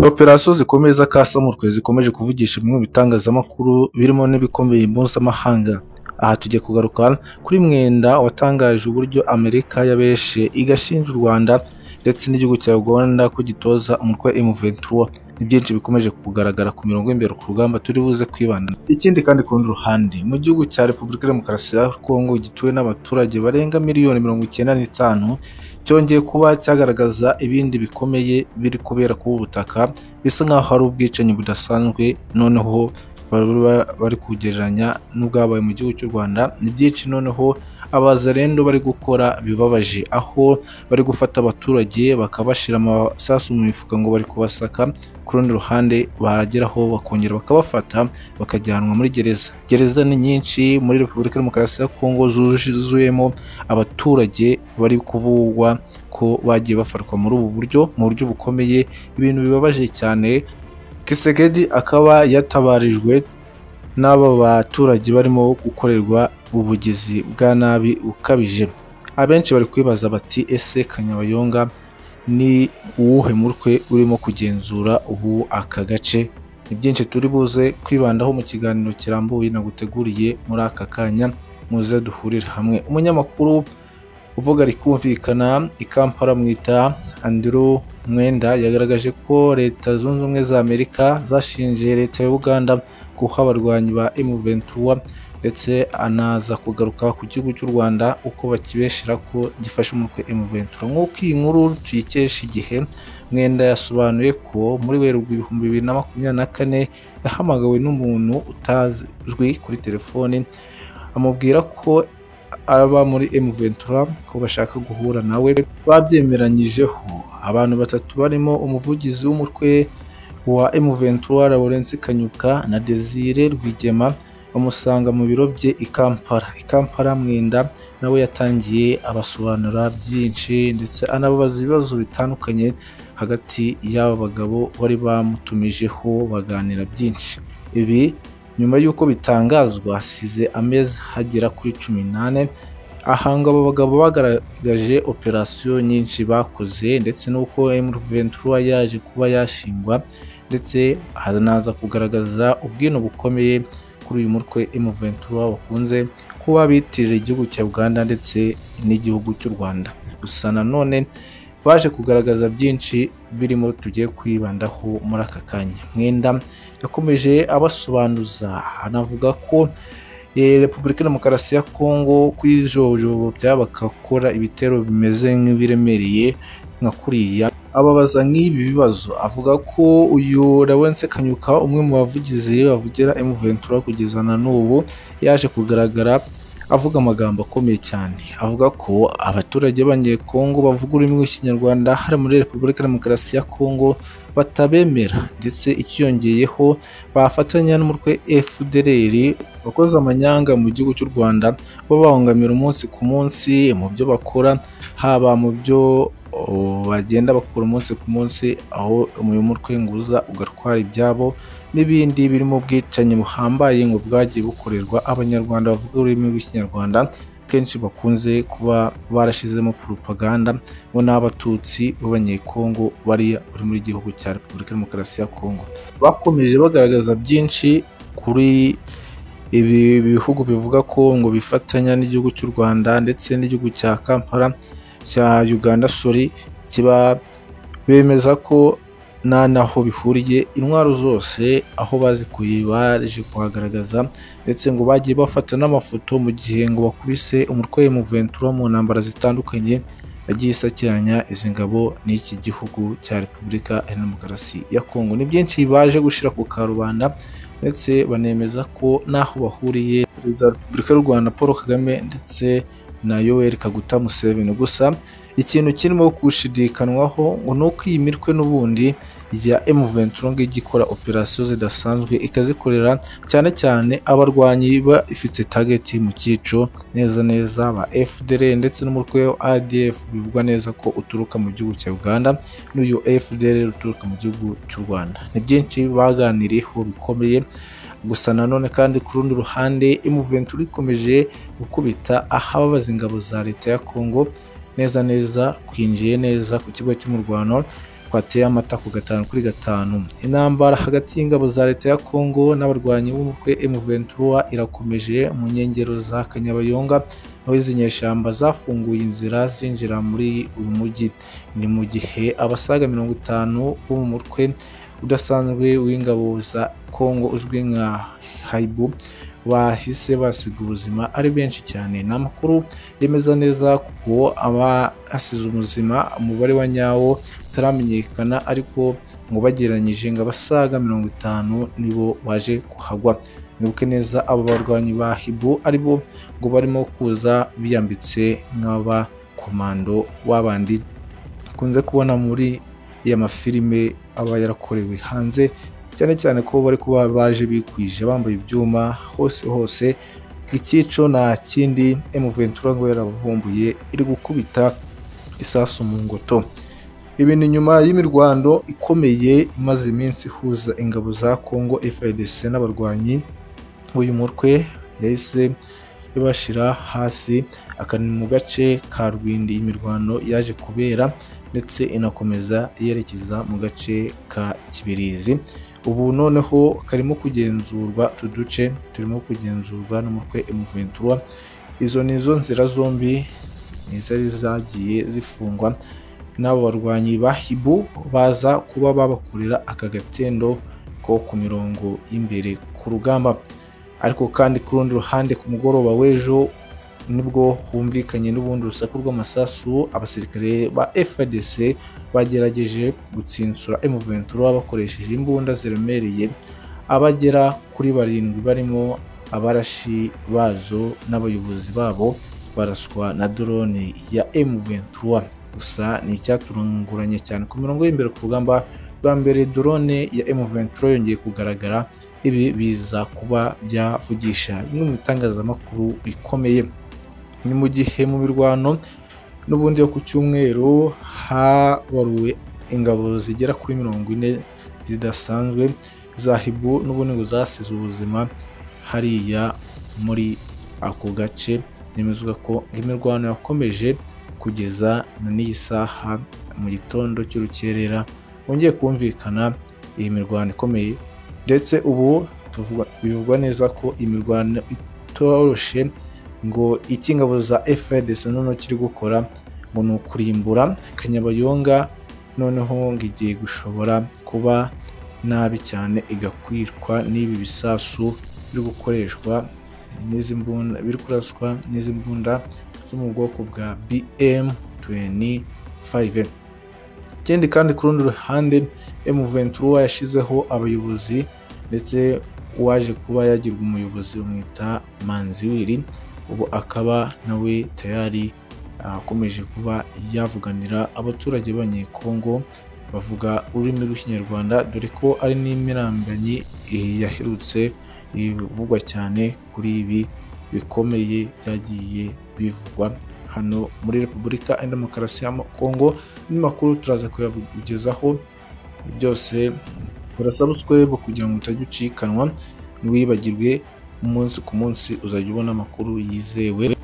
Operasiyo zikomeye z'akasamurwe zikomeje kuvugisha bimwe mu bitangazamakuru birimo n'ibikomeye mpuzamahanga, aha tugiye kugaruka kuri Mwenda watangaje uburyo Amerika yabeshe igashinja u Rwanda ndetse n'igihugu cya Uganda ko gitoza umutwe wa M23, ni byinshi bikomeje kugaragara ku mirongo y'imbere ku rugamba turi buze kwibanda, ikindi kandi ku rundi ruhande mu gihugu cya Repubulika ya Demokarasi ya Kongo gituwe n'abaturage barenga miliyoni mirongo icyenda n'itanu, cyongeye kuba cyagaragaza ibindi bikomeye biri kubera ku butaka bisa nk'aho hari ubwicanyi budasanzwe noneho bari kugereranya n'ubwabaye mu gihugu cy'u Rwanda, ni byinshi noneho abazarendo bari gukora bibabaje aho bari gufata abaturage bakabashyira amasasu mu mifuka ngo bari kubasaka, ku rundi ruhande bageraho bakongera bakabafata bakajyanwa muri gereza, gereza ni nyinshi muri Repubulika ya Demokarasi ya Kongo zuzuyemo abaturage bari kuvugwa ko bagiye bafatwa muri ubu buryo mu buryo bukomeye, ibintu bibabaje cyane Kisekedi akaba yatabarijwe n'aba baturage barimo gukorerwa ubugizi bwa nabi bukabije, abenshi bari kwibaza bati ese Kanyabayonga ni uwuhe mutwe urimo kugenzura ubu aka gace, ni byinshi turi buze kwibandaho mu kiganiro kirambuye naguteguriye muri aka kanya muze duhurire hamwe, umunyamakuru uvuga rikumvikana i Kampala amwita Andrew Mwenda yagaragaje ko leta zunze ubumwe za Amerika zashinje leta ya Uganda guha abarwanyi ba M23 ndetse anaza kugaruka ku gihugu cy'u Rwanda uko bakibeshera ko gifashe umutwe M23, nk'uko iyi nkuru tuyikesha igihe Mwenda yasobanuye ko muri Werurwe ibihumbi bibiri na makumyabiri na kane yahamagawe n'umuntu utazwi kuri telefoni amubwira ko aba muri M23 ko bashaka guhura nawe babyemeranyijeho, abantu batatu barimo umuvugizi w'umutwe wa M23 Lawrence Kanyuka na Desire Rwigema bamusanga mu biro bye i Kampala, i Kampala Mwenda nawe yatangiye abasobanura byinshi ndetse anababaza ibibazo bitandukanye hagati y'aba bagabo bari bamutumijeho baganira byinshi, ibi nyuma y'uko bitangazwa hasize amezi hagera kuri cumi n'ane, aha ngo aba bagabo bagaragaje operasiyo nyinshi bakoze ndetse n'uko M23 yaje kuba yashingwa ndetse hanaza kugaragaza ubwino bukomeye kuri uyu mutwe M23 bakunze kuba bitirira igihugu cya Uganda ndetse n'igihugu cy'u Rwanda, gusa nanone baje kugaragaza byinshi birimo tugiye kwibandaho muri aka kanya, Mwenda yakomeje abasobanuza anavuga ko Repubulika ya Demokarasi ya Kongo kwijojobyaba bagakora ibitero bimeze nk'ibiremereye nka kuriya ababaza nk'ibi bibazo avuga ko uyu Lawrence Kanyuka umwe mu bavugizi bavugira M23 kugeza na n'ubu yaje kugaragara avuga amagambo akomeye cyane avuga ko abaturage b'abanyekongo bavuga ururimi rw'ikinyarwanda hari muri repubulika ya demokarasi ya kongo batabemera ndetse ikiyongeyeho bafatanya n'umutwe fdr wakoze amanyanga mu gihugu cy'u rwanda babangamira umunsi ku munsi mu byo bakora haba mu byo bagenda bakora umunsi ku munsi aho uyu mutwe nguza ugatwara ibyabo n'ibindi birimo ubwicanyi buhambaye ngo bwagiye bukorerwa abanyarwanda bavuga ururimi rw'ikinyarwanda kenshi bakunze kuba barashizemo propaganda bo n'abatutsi b'abanyekongo bari muri gihugu cya repubulika ya demokarasi ya kongo bakomeje bagaragaza byinshi kuri ibi bihugu bivuga ko ngo bifatanya n'igihugu cy'u rwanda ndetse n'igihugu cya kampala cya uganda sori kiba bemeza ko nta naho bihuriye intwaro zose aho bazikuye baje kuhagaragaza ndetse ngo bagiye bafata n'amafoto mu gihe ngo bakubise umutwe M23 mu ntambara zitandukanye yagiye isakiranya izi ngabo n'iki gihugu cya Repubulika ya Demokarasi ya Kongo ni byinshi baje gushyira ku karubanda ndetse banemeza ko n'aho bahuriye Perezida wa Repubulika y'u Rwanda Paul Kagame ndetse na Yoweri Kaguta Museveni gusa ikintu kirimo gushidikanwaho ngo ni uko iyi mitwe n'ubundi ya M23 ngo ijya ikora operasiyo zidasanzwe ikazikorera cyane cyane abarwanyi ba ifite tageti mu cyico neza neza ba FDL ndetse n'umutwe wa ADF bivugwa neza ko uturuka mu gihugu cya Uganda n'uyu FDL uturuka mu gihugu cy'u Rwanda ni byinshi baganiriyeho bikomeye gusa nanone kandi ku rundi ruhande M23 ikomeje gukubita ahababaza ingabo za leta ya Congo neza neza kwinjiye neza ku kigo cy'umurwano kwateye amata ku gatanu kuri gatanu intambara hagati y'ingabo za leta ya Congo n'abarwanyi b'umutwe M23 irakomeje mu nkengero za Kanyabayonga aho izi nyeshyamba zafunguye inzira zinjira muri uyu mujyi ni mu gihe abasaga mirongo itanu bo mu mutwe udasanzwe w'ingabo za Congo uzwi nka Haibu bahise basiga ubuzima ari benshi cyane ni amakuru yemeza neza ko abasize ubuzima umubare wa nyawo utaramenyekana ariko ngo bagereranyije ngo abasaga mirongo itanu nibo baje kuhagwa mwibuke neza abo barwanyi ba hibu aribo ngo barimo kuza biyambitse nk'abakomando w'abandi bakunze kubona muri ya mafilime aba yarakorewe hanze cyane cyane ko bari kuba baje bikwije bambaye ibyuma hose hose ikico nta kindi emuventura ngo yarabavumbuye iri gukubita isasu mu ngoto ibi ni nyuma y'imirwano ikomeye imaze iminsi ihuza ingabo za congo FARDC n'abarwanyi uyu mutwe yahise ibashyira hasi akani mu gace ka rwindi imirwano yaje kubera ndetse inakomeza yerekeza mu gace ka kibirizi ubu noneho karimo kugenzurwa utu duce turimo kugenzurwa n'umutwe emuventura izo ni izo nzira zombi zari zagiye zifungwa n'abo barwanyi ba hibu baza kuba babakorera aka gatendo ko ku mirongo y'imbere ku rugamba ariko kandi ku rundi ruhande ku mugoroba w'ejo nibwo humvikanye n'ubundi urusaku rw'amasasu abasirikare ba FARDC bagerageje gutsinsura M23 bakoresheje imbunda ziremereye abagera kuri barindwi barimo abarashi bazo n'abayobozi babo baraswa na drone ya M23 gusa ni icyaturunguranye cyane ku mirongo y'imbere ku rugamba rwa mbere drone ya M23 yongeye kugaragara ibi biza kuba byavugisha bimwe mu bitangazamakuru bikomeye ni mu gihe mu mirwano n'ubundi yo ku cyumweru habaruwe ingabo zigera kuri mirongo ine zidasanzwe za hibu n'ubundi ngo zasize ubuzima hariya muri ako gace byemezwa ko imirwano yakomeje kugeza na n'iyi saha mu gitondo cy'urukerera wongeye kumvikana iyi mirwano ikomeye ndetse ubu bivugwa neza ko imirwano itoroshye ngo icyo ingabo za FARDC noneho kiri gukora ngo ni ukurimbura kanyabayonga noneho ngo igiye gushobora kuba nabi cyane igakwirwa n'ibi bisasu biri gukoreshwa n'izi mbunda biri kuraswa n'izi mbunda zo mu bwoko bwa BM 25 ikindi kandi ku rundi ruhande M23 yashyizeho abayobozi ndetse uwaje kuba yagirwa umuyobozi bamwita Manziwiri ubu akaba nawe tayari akomeje kuba yavuganira abaturage b'abanyekongo bavuga ururimi rw'ikinyarwanda dore ko ari n'imirambanyi yaherutse ivugwa cyane kuri ibi bikomeye byagiye bivugwa hano muri repubulika ya demokarasi ya kongo n'imakuru turaza kuyakugezaho byose urasaba usukore kugira ngo utajya ucikanwa ntiwibagirwe umunsi ku munsi uzajya ubona amakuru yizewe